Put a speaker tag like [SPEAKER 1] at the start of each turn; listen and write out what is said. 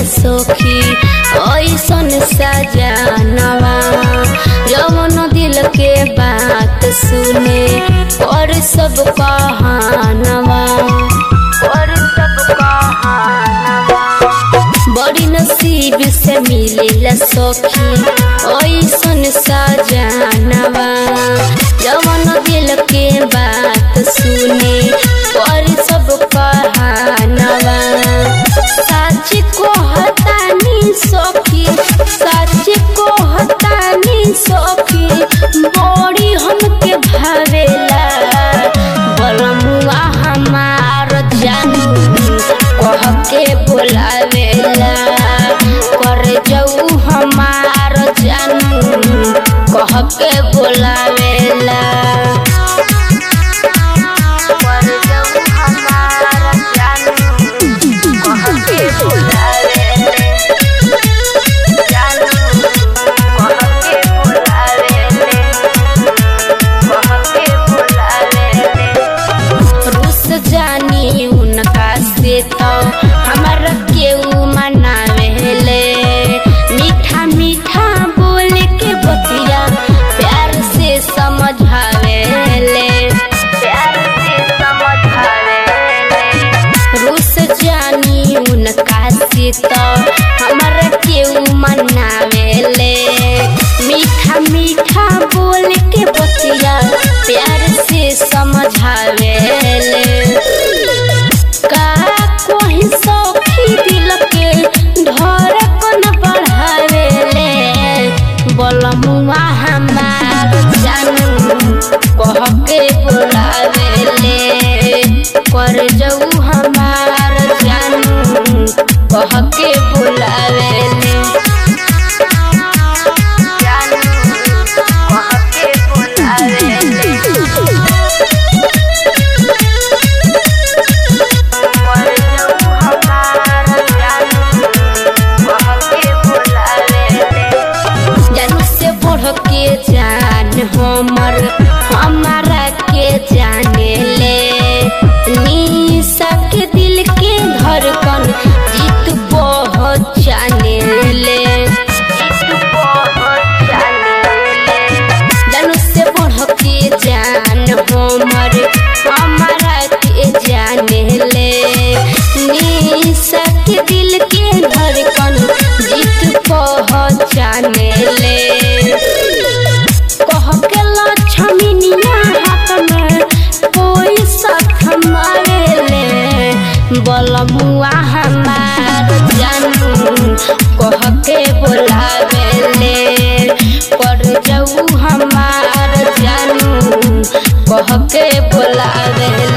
[SPEAKER 1] सखी ऐसन सजानवा जवन दिल के बात सुने और सब कहानवा और सब कहानवा बड़ी नसीब से मिलेला सखी ऐसन सजानवा जवन दिल के बात सुने और सब कहानवा सच को हतानी सखी सच को हतानी सखी बड़ी हमके भावेला बलमुआ हमार जानू कह के बोलावेला कर जाऊ हमार जानू कह के बोलावेला कर जाऊ हमार जानू कह के बोलावेला जानू कह के बोलावेला कह के बोलावेला रुस जानी उनका से तो हमारा केहू मनावेले मीठा मीठा बोल के बतिया प्यार से समझावेले प्यार से समझावेले रुस जानी उनका से तो हमारा केहू मनावेले मीठा मीठा बोल के बतिया प्यार से समझावेले का कोई सौखी दिल के धड़कन बढ़ावेले बलमुआ हमार जानू कह के बोलावेले कर जाऊ हमार जानू कह के बोलावेले जानू कह के बोलावेले कर जाऊ हमार जानू कह के बोलावेले जानू से बढ़ के जान हमर हमारा के जाने ले निशा के दिल के धड़कन जीत पहचाने ले जीत पहचाने ले जानू से बढ़ के जान हमर हमारा के जाने ले निशा के दिल के धड़कन जीत पहचाने ले कह के लक्ष्मीनिया हाथ में कोई साथ मारेले बलमुआ हमार जानू कह के बोलावेले कर जाऊ हमार जानू कह के बोलावेले